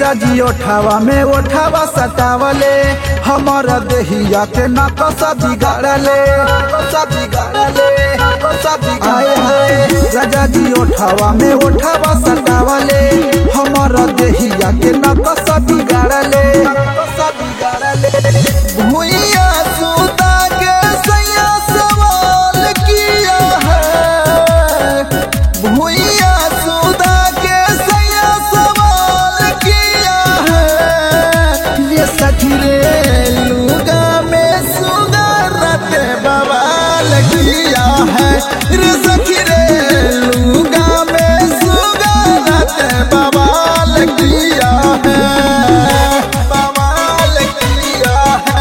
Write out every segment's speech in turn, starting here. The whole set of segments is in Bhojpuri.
राजा जी ओठावा में ओठावा सटावले हमर देहिया के नकस बिगाड़ले सब बिगाड़ले सब बिगाड़ले हाय राजा जी ओठावा में ओठावा सटावले हमर देहिया के नकस बिगाड़ले नकस बिगाड़ले भुइया सुता के सैया सवाल किया है भुइया सुता के सैया सवाल किया है ये सखी रे लुगा में सुगरत बवाल किया है रे सखी रे लुगा में सुगरत बवाल किया है बवाल किया है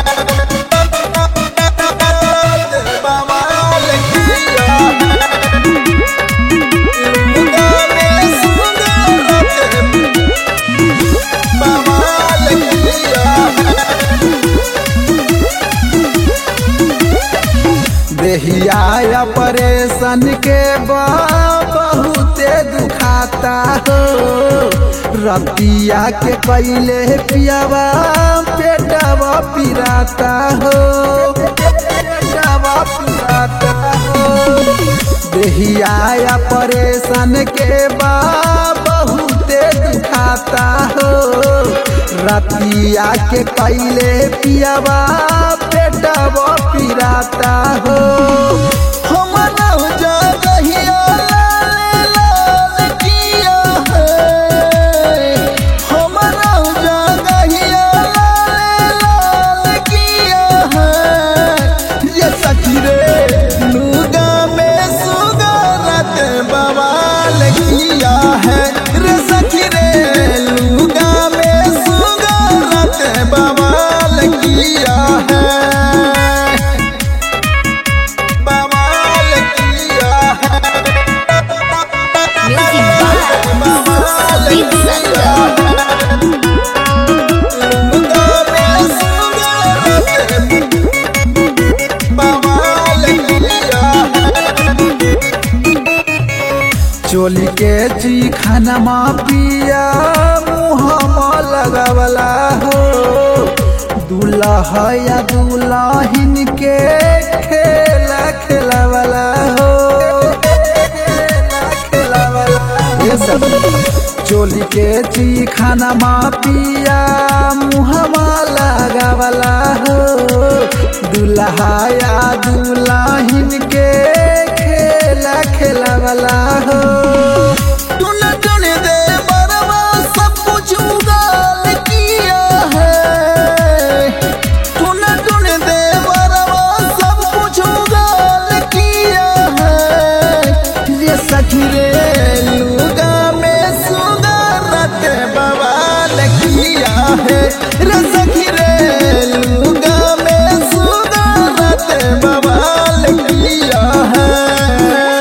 बवाल किया है लुगा में सुगरत बवाल किया है देहिया परेशान के बा बहुते दुखाता हो रतिया के कैले पियावा पेटवा पिराता हो पेटवा पिराता हो देहिया परेशान के बा बहुते दुखाता हो रतिया के कैले पियावा पेटवा पिराता हो हम नौ जगहिया लाल लाल किया है हम नौ जगहिया लाल लाल किया है ये सखी रे लुगा में सुगरत बवाल किया है रे सखी रे लुगा में सुगरत बवाल किया है बवाल किया है Music by Sukhdeep Sangha. लुगा में सुगरत बवाल किया चोली के जी खाना मा पिया मुहमा लगावला हो दूल्हा या दुल्हिन के खेला खेलावला हो खेला खेलावला ये सब चोली के जी खाना मा पिया मुहमा लगावला हो दूल्हा या दुल्हिन के खेला खेलावला हो टुन